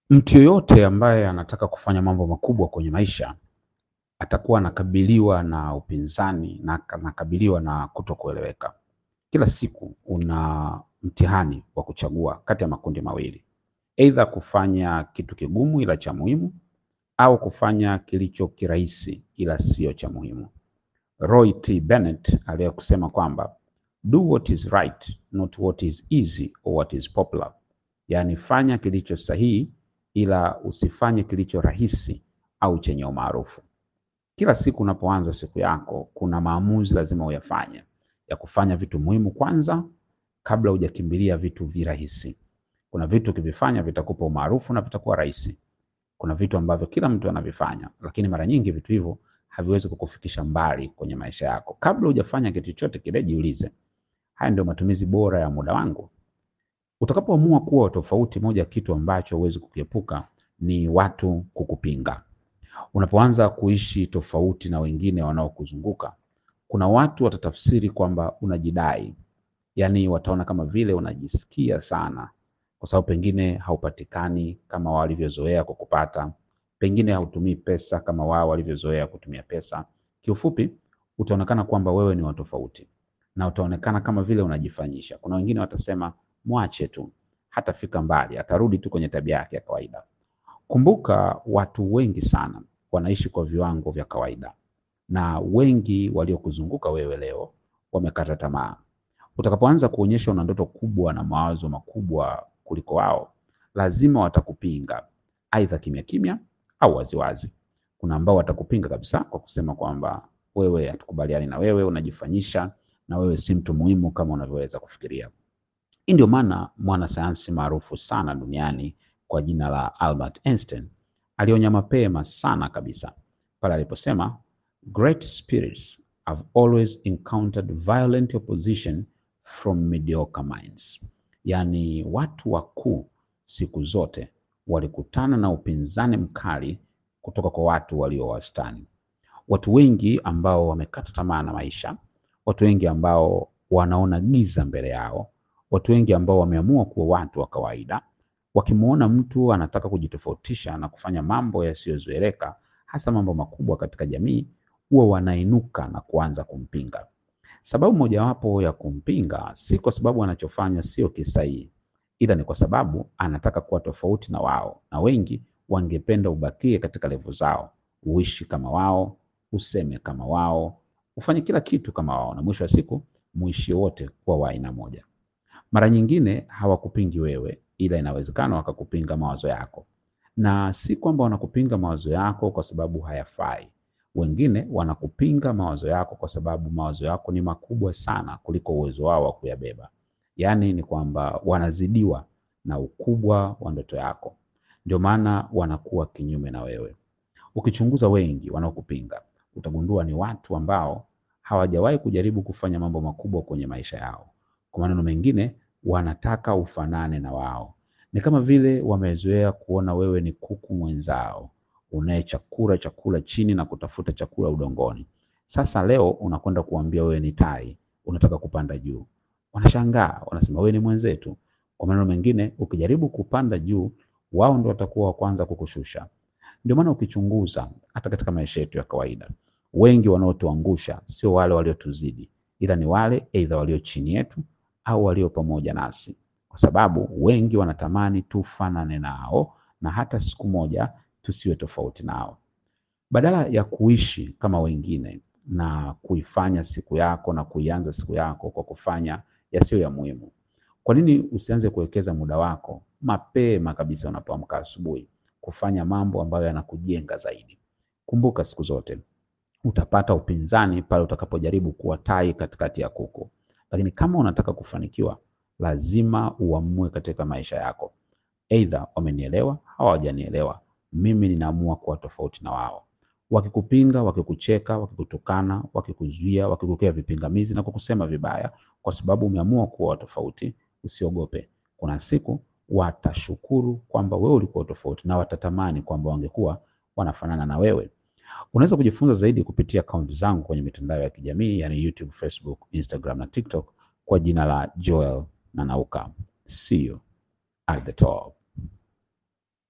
Mtu yoyote ambaye anataka kufanya mambo makubwa kwenye maisha atakuwa anakabiliwa na upinzani na anakabiliwa na kutokueleweka. Kila siku una mtihani wa kuchagua kati ya makundi mawili, aidha kufanya kitu kigumu ila cha muhimu au kufanya kilicho kirahisi ila sio cha muhimu. Roy T. Bennett aliwahi kusema kwamba do what is right not what is easy or what is popular, yaani fanya kilicho sahihi ila usifanye kilicho rahisi au chenye umaarufu. Kila siku unapoanza siku yako, kuna maamuzi lazima uyafanye ya kufanya vitu muhimu kwanza kabla hujakimbilia vitu virahisi. Kuna vitu ukivifanya vitakupa umaarufu na vitakuwa rahisi. Kuna vitu ambavyo kila mtu anavifanya, lakini mara nyingi vitu hivyo haviwezi kukufikisha mbali kwenye maisha yako. Kabla hujafanya kitu chochote kile, jiulize, haya ndio matumizi bora ya muda wangu? Utakapoamua kuwa tofauti, moja ya kitu ambacho huwezi kukiepuka ni watu kukupinga. Unapoanza kuishi tofauti na wengine wanaokuzunguka, kuna watu watatafsiri kwamba unajidai, yaani wataona kama vile unajisikia sana, kwa sababu pengine haupatikani kama wao walivyozoea kukupata, pengine hautumii pesa kama wao walivyozoea kutumia pesa. Kiufupi, utaonekana kwamba wewe ni wa tofauti na utaonekana kama vile unajifanyisha. Kuna wengine watasema mwache tu, hatafika mbali, atarudi tu kwenye tabia yake ya kawaida. Kumbuka, watu wengi sana wanaishi kwa viwango vya kawaida, na wengi waliokuzunguka wewe leo wamekata tamaa. Utakapoanza kuonyesha una ndoto kubwa na mawazo makubwa kuliko wao, lazima watakupinga, aidha kimya kimya au waziwazi. Kuna ambao watakupinga kabisa kwa kusema kwamba wewe, hatukubaliani na wewe, unajifanyisha na wewe si mtu muhimu kama unavyoweza kufikiria. Hii ndio maana mwanasayansi maarufu sana duniani kwa jina la Albert Einstein alionya mapema sana kabisa pale aliposema, great spirits have always encountered violent opposition from mediocre minds, yaani watu wakuu siku zote walikutana na upinzani mkali kutoka kwa watu walio wastani. Watu wengi ambao wamekata tamaa na maisha, watu wengi ambao wanaona giza mbele yao, watu wengi ambao wameamua kuwa watu wa kawaida, wakimwona mtu anataka kujitofautisha na kufanya mambo yasiyozoeleka, hasa mambo makubwa katika jamii, huwa wanainuka na kuanza kumpinga. Sababu mojawapo ya kumpinga si kwa sababu anachofanya sio kisahihi, ila ni kwa sababu anataka kuwa tofauti na wao, na wengi wangependa ubakie katika levo zao, uishi kama wao, useme kama wao, ufanye kila kitu kama wao, na mwisho wa siku muishi wote kuwa wa aina moja. Mara nyingine hawakupingi wewe, ila inawezekana wakakupinga mawazo yako, na si kwamba wanakupinga mawazo yako kwa sababu hayafai. Wengine wanakupinga mawazo yako kwa sababu mawazo yako ni makubwa sana kuliko uwezo wao wa kuyabeba. Yaani ni kwamba wanazidiwa na ukubwa wa ndoto yako, ndio maana wanakuwa kinyume na wewe. Ukichunguza wengi wanaokupinga, utagundua ni watu ambao hawajawahi kujaribu kufanya mambo makubwa kwenye maisha yao. Kwa maneno mengine, wanataka ufanane na wao. Ni kama vile wamezoea kuona wewe ni kuku mwenzao unayechakura chakula chini na kutafuta chakula udongoni. Sasa leo unakwenda kuambia wewe ni tai, unataka kupanda juu. Wanashangaa, wanasema wewe ni mwenzetu. Kwa maneno mengine, ukijaribu kupanda juu, wao ndio watakuwa wa kwanza kukushusha. Ndio maana ukichunguza hata katika maisha yetu ya kawaida, wengi wanaotuangusha sio wale waliotuzidi, ila ni wale aidha walio chini yetu au walio pamoja nasi, kwa sababu wengi wanatamani tufanane nao na hata siku moja tusiwe tofauti nao. Badala ya kuishi kama wengine na kuifanya siku yako na kuianza siku yako kwa kufanya yasiyo ya muhimu, kwa nini usianze kuwekeza muda wako mapema kabisa unapoamka asubuhi kufanya mambo ambayo yanakujenga zaidi? Kumbuka siku zote utapata upinzani pale utakapojaribu kuwa tai katikati ya kuku, lakini kama unataka kufanikiwa, lazima uamue katika maisha yako, aidha wamenielewa au hawajanielewa, mimi ninaamua kuwa tofauti na wao. Wakikupinga, wakikucheka, wakikutukana, wakikuzuia, wakikuwekea vipingamizi na kukusema vibaya, kwa sababu umeamua kuwa tofauti, usiogope. Kuna siku watashukuru kwamba wewe ulikuwa tofauti na watatamani kwamba wangekuwa wanafanana na wewe. Unaweza kujifunza zaidi kupitia akaunti zangu kwenye mitandao ya kijamii yani YouTube, Facebook, Instagram na TikTok kwa jina la Joel Nanauka. See you at the top.